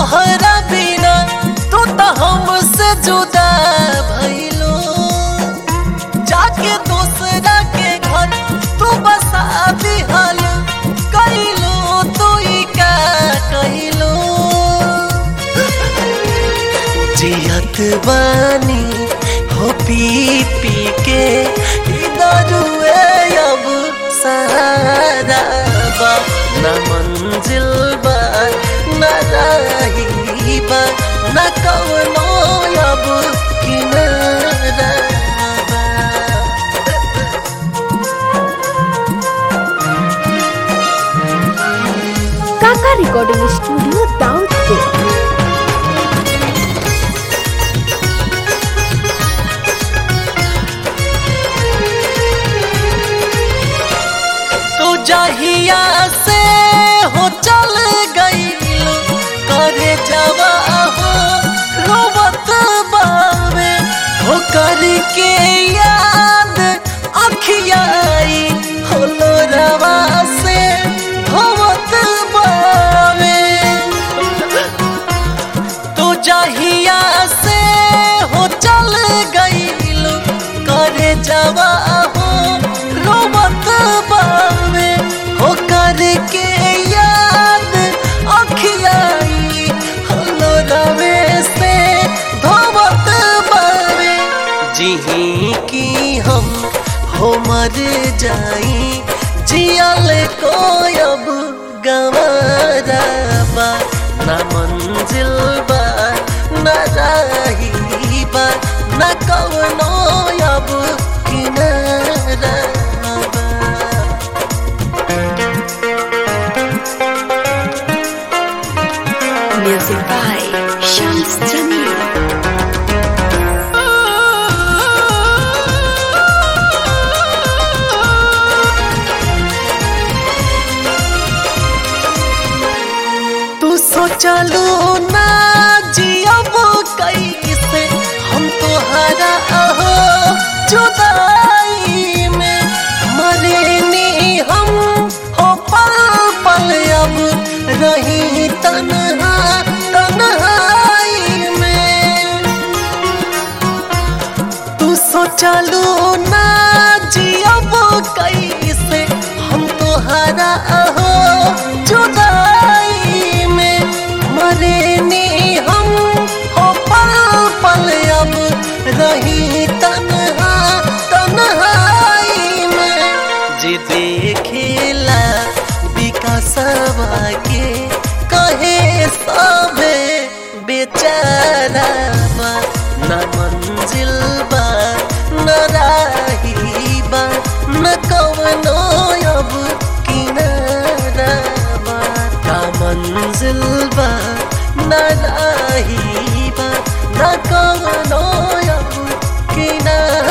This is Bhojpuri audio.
तोहरा बिना तू तो हमसे जुदा भइलो जाके दूसरा के घर तू बसा दिहल कइलो तू ई का कइलो जियत बानी हो पी पी के ई दारुए अब सहारा बा न मंजिल बा न राही बा न कवनो अब किनारा बा काका रिकॉर्डिंग स्टूडियो दाउदपुर तू जहिया से हो चल गई करे जवा हो रोवत बावे हो करके याद अखियाई हो लोरवा से होवत बावे तू जहिया से हो चल गईलू करे जवा हो रोवत बावे हो करके याद अखियाई हलो रवे से धोवत बावे जिही की हम हो मर जाई जियल को अब गवारा बा न मंजिल बा न राही बा न कवनो अब किनारा बा म्यूजिक बाय शम्स जमील तू सोचलू ना जियब कैसे हम तोहरा अहो जुदाई में मरेनी हम हो पल पल अब रही तन्हा तन्हाई में तू सोचलू ना जियब कैसे हम तोहरा अहो जुदाई में मरेनी हम हो पल पल अब रही तन्हा तन्हाई में जे देखेला विकासवा के कहे सबे बेचारा बा न मंजिल बा न राही बा न कवनो अब किनारा बा का मंजिल बा न राही बा न कवनो अब किनारा